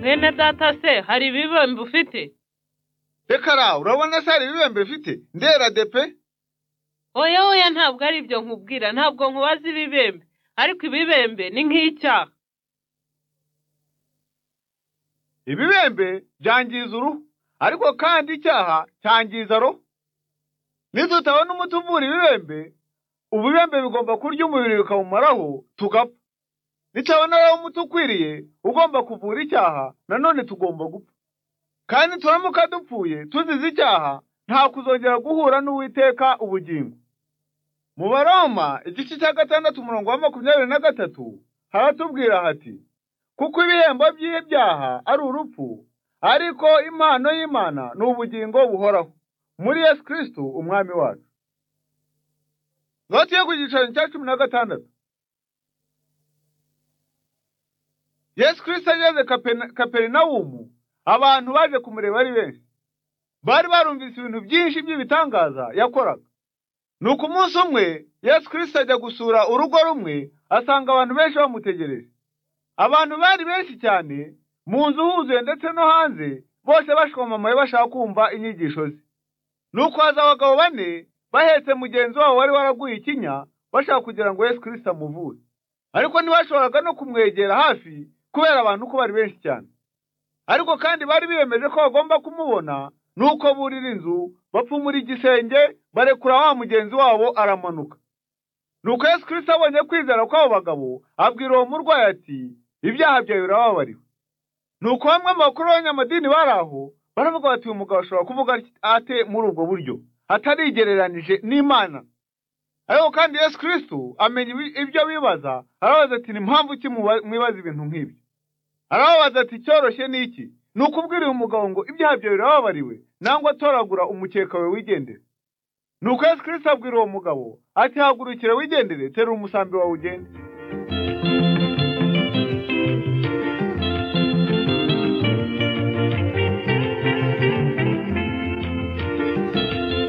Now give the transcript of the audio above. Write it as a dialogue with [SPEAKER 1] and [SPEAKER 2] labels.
[SPEAKER 1] mwene data se hari ibibembe ufite
[SPEAKER 2] rekara urabona se hari ibibembe bifite ndera de pe
[SPEAKER 1] oya oya ntabwo ari ibyo nkubwira ntabwo nkubaza ibibembe ariko ibibembe ni nk'icyaha
[SPEAKER 2] ibibembe byangiza uruhu ariko kandi icyaha cyangiza roho nidutabona umuti uvura ibibembe ububembe bigomba kurya umubiri bikawumaraho tugapfa nitabona rero umuti ukwiriye ugomba kuvura icyaha nanone tugomba gupfa kandi turamuka dupfuye tuzize icyaha nta kuzongera guhura n'uwiteka ubugingo mu baroma igice cya gatandatu umurongo wa makumyabiri na gatatu haratubwira hati kuko ibihembo by'ibyaha ari urupfu ariko impano y'imana ni ubugingo buhoraho muri yesu kirisitu umwami wacu note yo ku giciro cya cumi na gatandatu yesu kirisita ageze Kapena- kaperinawumu abantu baje kumureba ari benshi bari barumvise ibintu byinshi by'ibitangaza yakoraga nuko umunsi umwe yesu kirisita ajya gusura urugo rumwe asanga abantu benshi bamutegereje abantu bari benshi cyane mu nzu huzuye ndetse no hanze bose bashoma amayi bashaka kumva inyigisho ze nuko haza abagabo bane bahetse mugenzi wabo wari waraguye ikinya bashaka kugira ngo yesu kirisita amuvure ariko ntibashoboraga no kumwegera hafi kubera abantu ko bari benshi cyane ariko kandi bari biyemeje ko bagomba kumubona nuko burira inzu bapfumura igisenge barekura wa mugenzi wabo aramanuka nuko yesu kirisita abonye kwizera kw'abo bagabo abwira uwo murwayi ati ibyaha byawe birababariwe nuko bamwe mu bakuru b'abanyamadini bari aho baravuga bati uyu mugabo ashobora kuvuga ate muri ubwo buryo atarigereranije n'imana ariko kandi yesu kirisitu amenya ibi- ibyo bibaza arabaza ati ni mpamvu ki muba- mwibaza ibintu nk'ibyo arababaza ati icyoroshye ni iki ni ukubwira uyu mugabo ngo ibyaha byawe birababariwe nangwa atoragura umukeka wawe wigendere nuko yesu kirisitu abwira uwo mugabo ati hagurukire wigendere tera umusambi wawe ugende